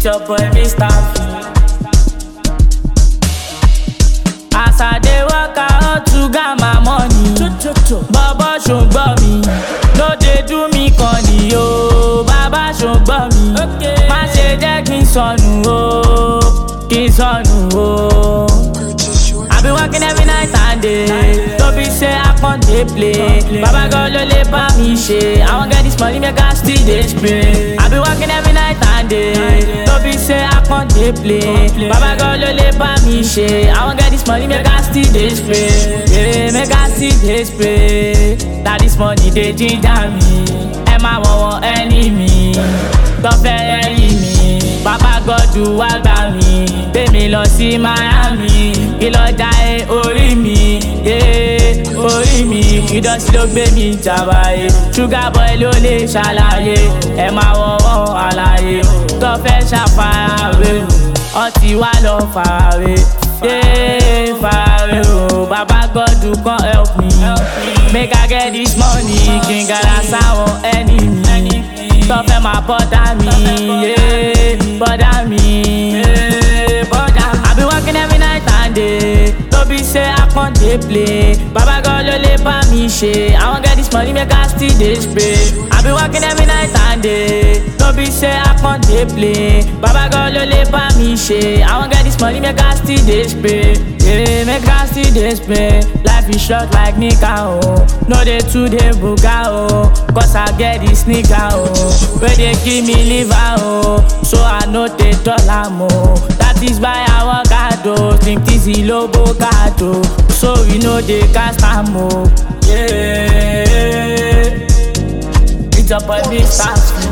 It's your boy, Mr. As I dey work out to get my money. Bàbá ṣùgbọ́n mi, ló dé do mi kan ni o. Bàbá ṣùgbọ́n mi, má ṣe jẹ́ kí n sọnù o. Kí n sọnù o. I been working every night and day. Don't be say I can't dey play. Baba God ló lè bá mi ṣe. I wan get this money make I still dey spray. I been working every night and day. Don't be say I can't dey play. Baba God ló lè bá mi ṣe. I wan get this money make I still dey spray. Yeah, make I still dey spray. Na this money dey ginger me. Ẹ máa wọ̀wọ̀ ẹni mi. Tọ́fẹ́ ẹyin mi. Bàbá gọ́dù wá gbà mí. Gbé mi lọ sí Miami. Kí lọ já ẹ orí mi. Yeah, orí mi. Ìdọ̀tí ló gbé mi jàmbáyé. Sugar boy ló lè ṣàlàyé. Ẹ máa wọ̀wọ́ àlàyé. Tọ́fẹ́ ṣàfarawé. Ọtí wá lọ farawé. Yeah, farawé o. Bàbá gọ́dù kan help me. Make I get this money. Kí n gàdá sáwọn ẹni mi tó fẹ́ máa bọ́dà mi, yeah, bọ́dà mi, yeah, bọ́dà mi. I been working every night and day, no be say I can't dey play. Baba God ló lè bá mi ṣe, I wan get this money make I still dey spray. I been working every night and day, no be say I can't dey play. Baba God ló lè bá mi ṣe, I wan get this money make I still dey spray. Yeah, make I still dey spray. Life is short like Nika o, no dey too dey buga o, cause I get the sneaker o. wey dey give me liver o so i no dey dull am o that is why i work hard o think easy lobo card o so we no dey cast am o. Yeah. It's your boy big stars.